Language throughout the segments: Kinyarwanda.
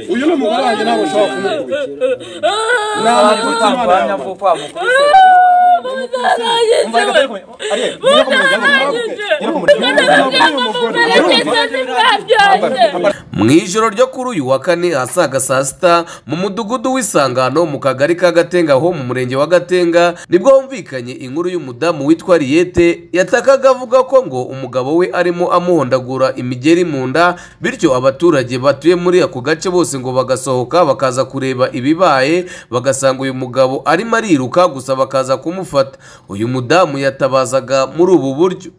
uyu ni umugore wanjye ntabwo ushobora kumukubitira nama tuti imana kurwanya yawe vuba mukubise barabona. Umva reka turi kumenya. Ariel, ngera ku muryango, ngera ku muryango. Ngera ku muryango. mu ijoro ryo kuri uyu wa kane asaga saa sita mu mudugudu w'isangano mu kagari ka gatenga ho mu murenge wa gatenga nibwo humvikanye inkuru y'umudamu witwa riyete yatakaga avuga ko ngo umugabo we arimo amuhondagura imigeri mu nda bityo abaturage batuye muri ako gace bose ngo bagasohoka bakaza kureba ibibaye bagasanga uyu mugabo arimo ariruka gusa bakaza kumufata uyu mudamu yatabazaga muri ubu buryo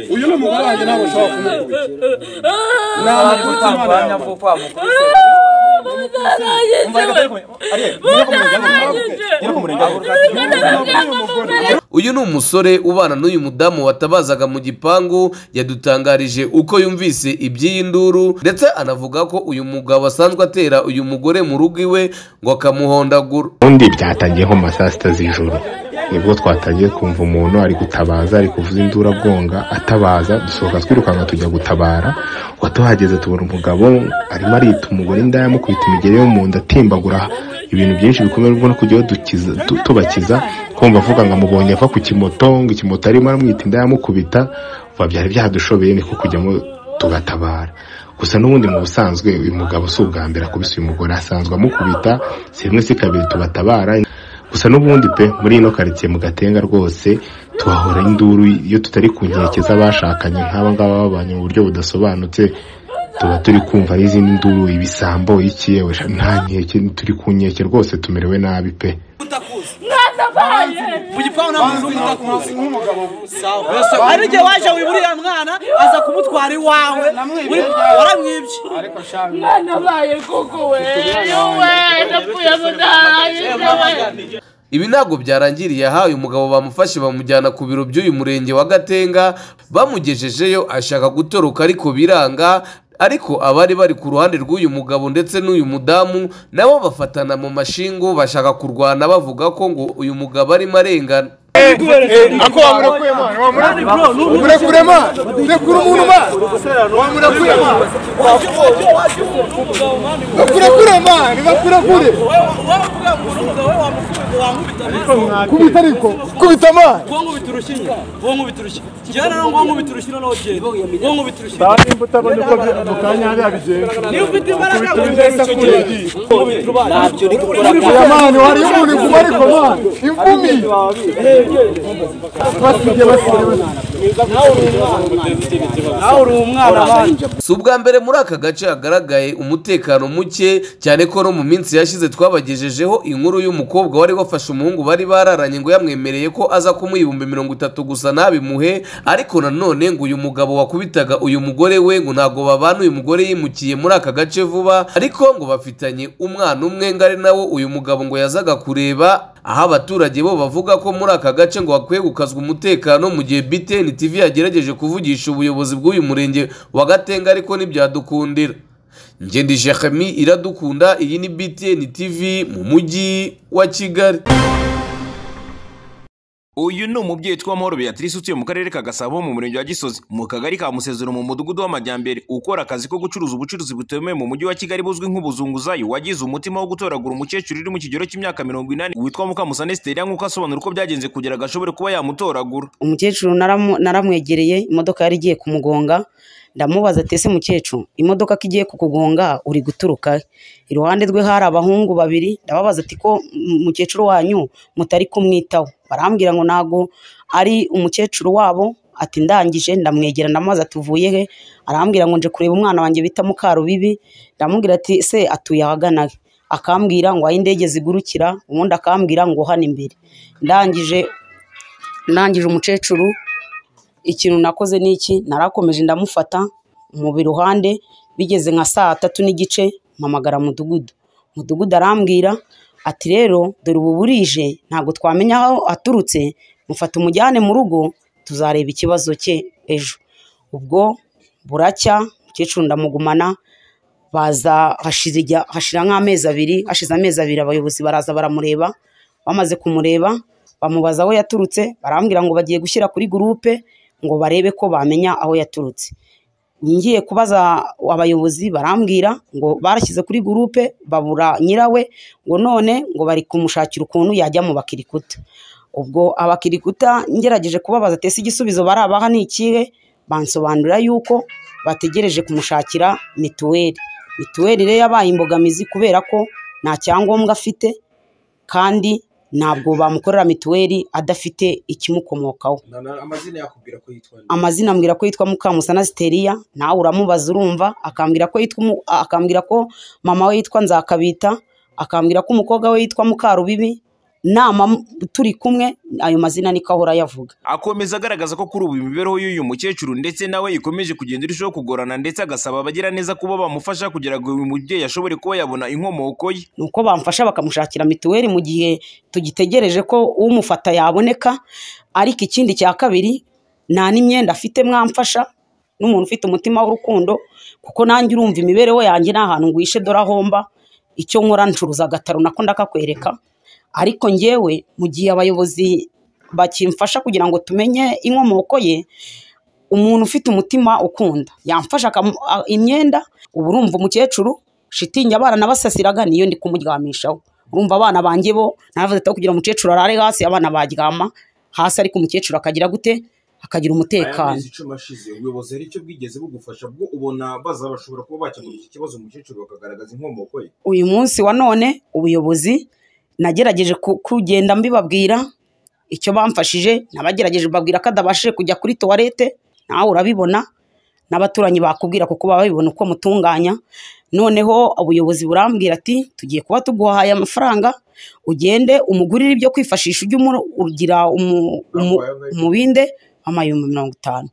uyu ni umugore wanjye ntabwo ushobora kumukubitira nama tuti imana kurwanya yawe vuba mukubise barabona. Umva reka turi kumenya. Ariel, ngera ku muryango, ngera ku- ngera ku muryango. uyu ni umusore ubana n'uyu mudamu watabazaga mu gipangu yadutangarije uko yumvise iby'iyi nduru ndetse anavuga ko uyu mugabo asanzwe atera uyu mugore mu rugo iwe ngo akamuhondagura ubundi byatangiye nko mu ma saa sita z'ijoro nibwo twatangiye kumva umuntu ari gutabaza ari kuvuza induru abwonga atabaza dusohoka twirukanka tujya gutabara watuhageze tubona umugabo arimo arita umugore inda yamukubita imigeri yo mu nda atimbagura ibintu byinshi bikomeye ubwo no kujyaho dukiza tu- tubakiza kumva avuga ngo amubonye ava ku kimoto ngo ikimoto arimo aramwita inda yamukubita vuba byari byadushobeye niko kujyamo tugatabara gusa n'ubundi mu busanzwe uyu mugabo si ubwa mbere akubise uyu mugore asanzwe amukubita si rimwe si kabiri tubatabara gusa n'ubundi pe muri ino karitsiye mu gatenga rwose tuhahora induru iyo tutari ku nkeke z'abashakanye nk'aba ngaba babanye mu buryo budasobanutse tuba turi kumva n'izindi nduru ibisambo iki yewe sha, nta nkeke turi ku nkeke rwose tumerewe nabi pe ari igihe waje uri buriya mwana aza kumutwara iwawe Uri- waramwibye ibi ntabwo byarangiriye aha uyu mugabo bamufashe bamujyana ku biro by'uyu murenge wa gatenga bamugejejeyo ashaka gutoroka ariko biranga ariko abari bari ku ruhande rw'uyu mugabo ndetse n'uyu mudamu nabo bafatana mu mashingu bashaka kurwana bavuga ko ngo uyu mugabo arimo arengana ako wamurekure mwana wamurekure mwana rekura umuntu mwana wamurekure mwana bakurekure mwana bakurekure waravuga ngo uri umugabo we wamukubita wankubita maze kubita ariko kubita mwana uwo nkubita urushinge uwo nkubita urushinge njyewe rero ngo nkubita urushinge nawe jeri uwo nkubita urushinge imbuto abona uko mu kanya yabigenza niba ufite imbaraga nkubita urushinge nkubita urubaye ntabyo ni gukora uriya mwana wariye umuntu kuba ariko mwana imvumi basige basige nawe uri umwana wanjye si ubwa mbere muri aka gace hagaragaye umutekano muke cyane ko no mu minsi yashize twabagejejeho inkuru y'umukobwa wari wafashe umuhungu bari bararanye ngo yamwemereye ko aza kumuha ibihumbi mirongo itatu gusa ntabimuhe ariko nanone ngo uyu mugabo wakubitaga uyu mugore we ngo ntabwo babana uyu mugore yimukiye muri aka gace vuba ariko ngo bafitanye umwana umwe ngo ari nawo uyu mugabo ngo yazaga kureba aho abaturage bo bavuga ko muri aka gace ngo hakwiye gukazwa umutekano mu gihe BTN TV yagerageje kuvugisha ubuyobozi bw'uyu murenge wa Gatenga ariko ntibyadukundira Ngendi Jeremy iradukunda iyi ni BTN TV mu mujyi wa Kigali uyu ni umubyeyi witwa mahoro beatrice utuye mu karere ka gasabo mu murenge wa gisozi mu kagari ka musezero mu mudugudu w'amajyambere ukora akazi ko gucuruza ubucuruzi butemewe mu mujyi wa kigali buzwi nk'ubuzunguzayi wagize umutima wo gutoragura umukecuru uri mu kigero cy'imyaka mirongo inani witwa mukamusane siteliya nk'uko asobanura uko byagenze kugira ngo ashobore kuba yamutoragura umukecuru naramu- naramwegereye imodoka yari igiye kumugonga ndamubaza ati ese mukecuru imodoka ko igiye kukugonga uri guturuka he?" iruhande rwe hari abahungu babiri ndababaza ati ko m- mukecuru wanyu mutari kumwitaho barambwira ngo ntago ari umukecuru wabo ati ndangije ndamwegera ndamubaza ati uvuye he arambwira ngo nje kureba umwana wanjye bita mukarubibi ndamubwira ati se atuye ahagana he akambwira ngo aho indege zigurukira ubundi akambwira ngo hano imbere ndangije ndangije umukecuru ikintu nakoze ni iki narakomeje ndamufata mubi ruhande bigeze nka saa tatu n'igice mpamagara mudugudu mudugudu arambwira ati rero dore ubu burije ntabwo twamenya aho aturutse mufata umujyane mu rugo tuzareba ikibazo cye ejo ubwo buracya umukecuru ndamugumana baza hashira ijya- hashira nk'amezi abiri hashize amezi abiri abayobozi baraza baramureba bamaze kumureba bamubaza aho yaturutse barambwira ngo bagiye gushyira kuri gurupe ngo barebe ko bamenya aho yaturutse ngiye kubaza abayobozi barambwira ngo barashyize kuri gurupe babura nyirawe ngo none ngo bari kumushakira ukuntu yajya mu bakirikuta ubwo abakirikuta ngerageje kubabaza atese igisubizo barabaha ni ikihe bansobanurira yuko bategereje kumushakira mituweli mituweli rero yabaye imbogamizi kubera ko nta cyangombwa afite kandi ntabwo bamukorera mituweli adafite ikimukomokaho amazina ambwira ko yitwa Mukamusana Siteriya nawe uramubaza urumva akambwira ko yitwa umu- akambwira ko mama we yitwa Nzakabita akambwira ko umukobwa we yitwa Mukarubibi nama turi kumwe ayo mazina niko ahora yavuga akomeza agaragaza ko kuri ubu imibereho y'uyu mukecuru ndetse nawe ikomeje kugenda irushaho kugorana ndetse agasaba abagira neza kuba bamufasha kugira ngo uyu mubyeyi ashobore kuba yabona inkomoko ye ni uko bamfasha bakamushakira mituweli mu gihe tugitegereje ko umufata yaboneka ariko ikindi cya kabiri nta n'imyenda afite mwamfasha n'umuntu ufite umutima w'urukundo kuko nanjye urumva imibereho yanjye nta hantu ngwishe dore aho mba icyo nkora ncuruza agataro nako ndakakwereka ariko ngewe mu gihe abayobozi bakimfasha kugira ngo tumenye inkomoko ye umuntu ufite umutima ukunda yamfasha akamu- a- imyenda ubu urumva umukecuru shitingi abana nabasasiraga niyo ndi kumuryamishaho urumva abana banjye bo navuze ati kugira umukecuru arare hasi abana baryama hasi ariko umukecuru akagira gute akagira umutekano icumi ashize ubuyobozi hari icyo bwigeze bugufasha bwo ubona baza bashobora kuba bakemura iki kibazo umukecuru bakagaragaza inkomoko ye uyu munsi wa none ubuyobozi nagerageje ku- kugenda mbibabwira icyo bamfashije nabagerageje babwira ko adabashije kujya kuri tuwarete nawe urabibona n'abaturanyi bakubwira kuko baba babibona uko mutunganya noneho ubuyobozi burambwira ati tugiye kuba tuguhaye amafaranga ugende umugurire ibyo kwifashisha ujye umu- ugira umu- umu- umubinde w'amayumbi mirongo itanu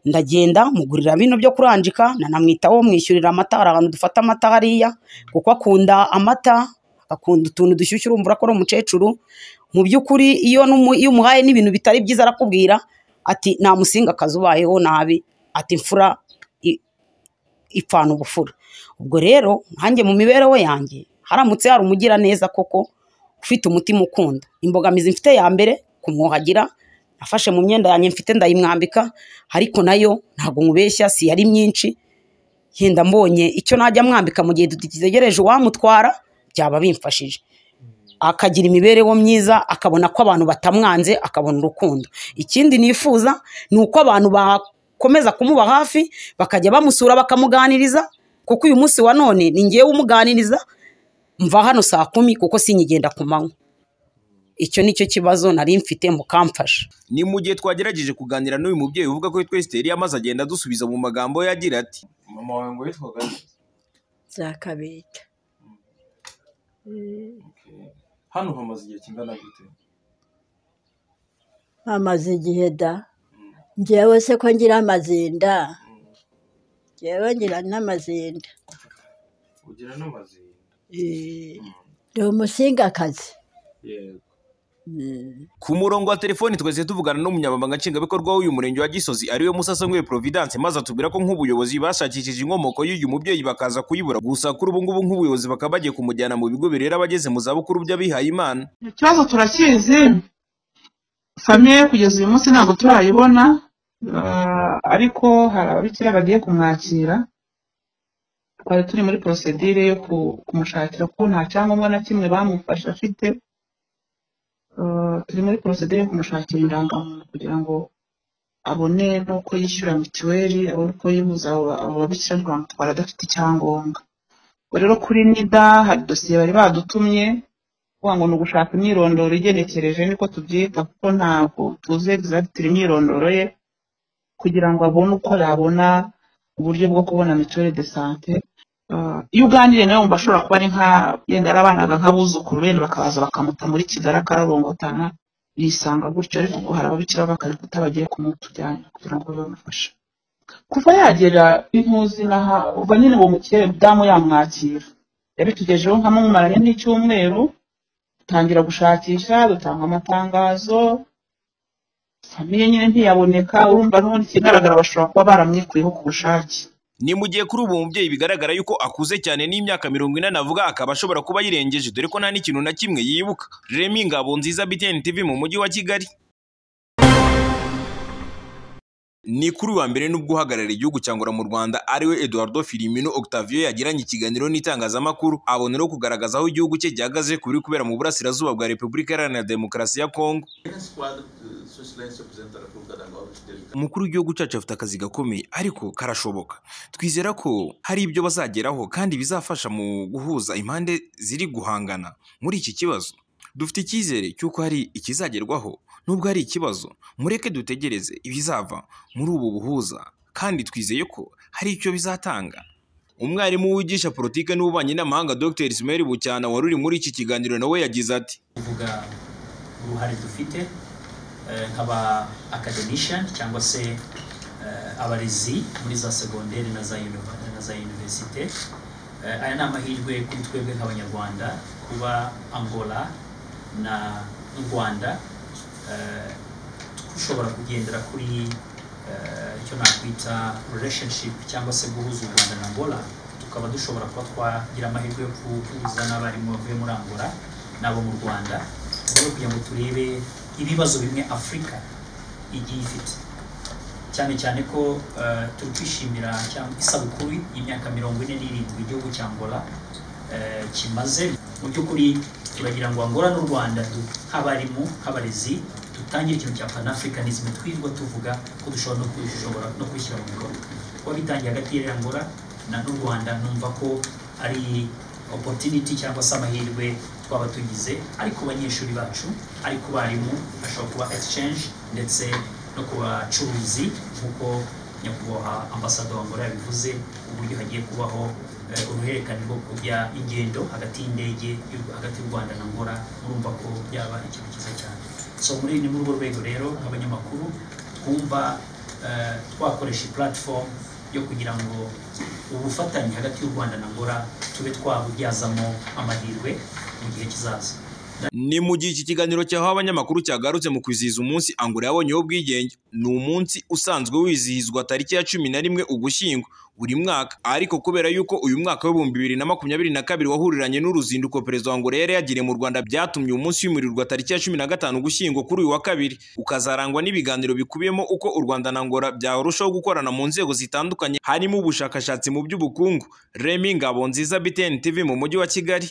ndagenda mugurira bino byo kuranjika nanamwitaho mwishyurira amata hari ahantu dufata amata hariya kuko akunda amata akunda utuntu dushyushye urumva urakora umukecuru mu by'ukuri iyo numu- iyo umuhaye n'ibintu bitari byiza arakubwira ati nta musinga akazi ubayeho nabi ati imfura i- ipfana ubufura ubwo rero nkanjye mu mibereho yanjye haramutse hari umugira neza koko ufite umutima ukunda imbogamizi mfite ya mbere kumwuhagira nafashe mu myenda yanjye mfite ndayimwambika ariko nayo ntabwo nkubeshya si yari myinshi yenda mbonye icyo najya mwambika mu gihe dutegereje uwamutwara byaba bimfashije akagira imibereho myiza akabona ko abantu batamwanze akabona urukundo ikindi nifuza ni uko abantu bakomeza kumuba hafi bakajya bamusura bakamuganiriza kuko uyu munsi wa none ni ngewe umuganiriza mva hano saa kumi kuko sinyigenda ku manywa icyo ni cyo kibazo nari mfite mukamfasha ni mu gihe twagerageje kuganira n'uyu mubyeyi uvuga ko yitwa esiteri amaze agenda adusubiza mu magambo ye agira ati mama wawe ngo yitwaga nde? Nzakabita. hano hamaze igihe kingana gute amaze igihe da ngewe se ko ngira amazinda ngewe ngira n'amazinda ugira n'amazinda Eh, ndi umusingakazi yego ku murongo wa telefoni twese tuvugana n'umunyamabanga nshingwabikorwa w'uyu murenge wa gisozi ariwe musasongwe providence maze atubwira ko nk'ubuyobozi bashakishije inkomoko y'uyu mubyeyi bakaza kuyibura gusa kuri ubu ngubu nk'ubuyobozi bakaba bagiye kumujyana mu bigo birera abageze mu zabukuru by'abihaye imana icyo kibazo turakizi famiye kugeza uyu munsi ntabwo turayibona ah, ariko hari ababikira bagiye kumwakira twari turi muri porosedire yo ku- kumushakira kuko nta cyangombwa na kimwe bamufashe afite Ah, turi muri porosedire yo kumushakira indangamuntu kugira ngo abone n'uko yishyura mituweli abone uko yihuza abo ba- abo babikira bamutwara adafite icyangombwa ubwo rero kuri nida hari dosiye bari badutumye kuvuga ngo ni ugushaka imyirondoro igenekereje niko tubyita kuko ntabwo tuzi egizagitira imyirondoro ye kugira ngo abone uko yabona uburyo bwo kubona mituweli de sante Ah, iyo uganiriye nawe wumva ashobora kuba ari nka yenda yarabanaga nk'abuzukuru bene bakabaza bakamuta muri kigali akararongotana yisanga gutyo ariko ngo hari ababikira bakarikuta bagiye kumutujyana kugira ngo babafashe kuva yagera intuzi naha ubwo nyine uwo mukire damu yamwakira yabitugejeho nkamumaranye n'icyumweru dutangira gushakisha dutanga amatangazo famiye nyine ntiyaboneka urumva n'ubundi ikigaragara bashobora kuba baramwikuyeho ku bushake ni mu gihe kuri ubu mubyeyi bigaragara yuko akuze cyane n'imyaka mirongo ine navuga akaba ashobora kuba ayirengeje dore ko nta n'ikintu na kimwe yibuka remi ngabo nziza btn tv mu mujyi wa kigali ni kuri uyu wa mbere nubwo uhagarariye igihugu cyangwa mu rwanda ariwe eduardo filimino octavio yagiranye ikiganiro n'itangazamakuru aboneraho kugaragaza aho igihugu cye gihagaze ku biri kubera mu burasirazuba bwa repubulika iharanira demokarasi ya kongo umukuru w'igihugu cyacu afite akazi gakomeye ariko karashoboka twizera ko hari ibyo bazageraho kandi bizafasha mu guhuza impande ziri guhangana muri iki kibazo dufite icyizere cy'uko hari ikizagerwaho nubwo hari ikibazo mureke dutegereze ibizava muri ubu buhuza kandi twizeye ko hari icyo bizatanga umwarimu wigisha politiki n'ububanyi n'amahanga dr ismael bucyana wari uri muri iki kiganiro nawe yagize ati kuvuga uruhare dufite eh, nk'aba academician cyangwa se eh, abarezi muri za segonderi na za uni- na za universite Eh, aya ni amahirwe kuri twebwe nk'abanyarwanda kuba angola na n'u rwanda eh, dushobora kugendera kuri eh, icyo nakwita relationship cyangwa se guhuza u rwanda na angola tukaba dushobora kuba twagira amahirwe yo guhuza n'abarimu bavuye muri angola n'abo mu rwanda mu rwego rwo kugira ngo turebe ibibazo bimwe afurika igiye ifite cyane cyane ko eh, turi kwishimira cyangwa isabukuru y'imyaka mirongo ine n'irindwi igihugu cya angola eh, kimaze mu by'ukuri turagira ngo angola n'u rwanda du- nk'abarimu nk'abarezi dutangire ikintu cya panafricanism twirirwa tuvuga ko dushobora no kubishobora no kubishyira mu bikorwa kuba bitangiye hagati ya angola na n'u rwanda numva ko ari opportunity cyangwa se amahirwe twaba tugize ari ku banyeshuri bacu ari ku barimu ashobora kuba exchange ndetse no ku bacuruzi nk'uko nyakubahwa ambasaderi w'angola yabivuze uburyo hagiye kubaho eh, uruhererekane rwo kujya ingendo hagati y'indege y'u- hagati y'u rwanda na angola murumva ko byaba ikintu cyiza cyane so muri ni muri urwo rwego rero nk'abanyamakuru twumva eh, twakoresha platform yo kugira ngo ubufatanye hagati y'u rwanda na angola tube twabubyazamo amahirwe mu gihe kizaza ni mu gihe iki kiganiro cyahawe abanyamakuru cyagarutse mu kwizihiza umunsi angola yabonyeho ubwigenge ni umunsi usanzwe wizihizwa tariki ya cumi na rimwe ugushyingo buri mwaka ariko kubera yuko uyu mwaka w'ibihumbi bibiri na makumyabiri na kabiri wahuriranye n'uruzinduko perezida wa angola yari yagiriye mu rwanda byatumye uyu munsi wimurirwa tariki ya cumi na gatanu ugushyingo kuri uyu wa kabiri ukazarangwa n'ibiganiro bikubiyemo uko u rwanda na angola byarushaho gukorana mu nzego zitandukanye harimo ubushakashatsi mu by'ubukungu remi ngabo nziza btn tv mu mujyi wa kigali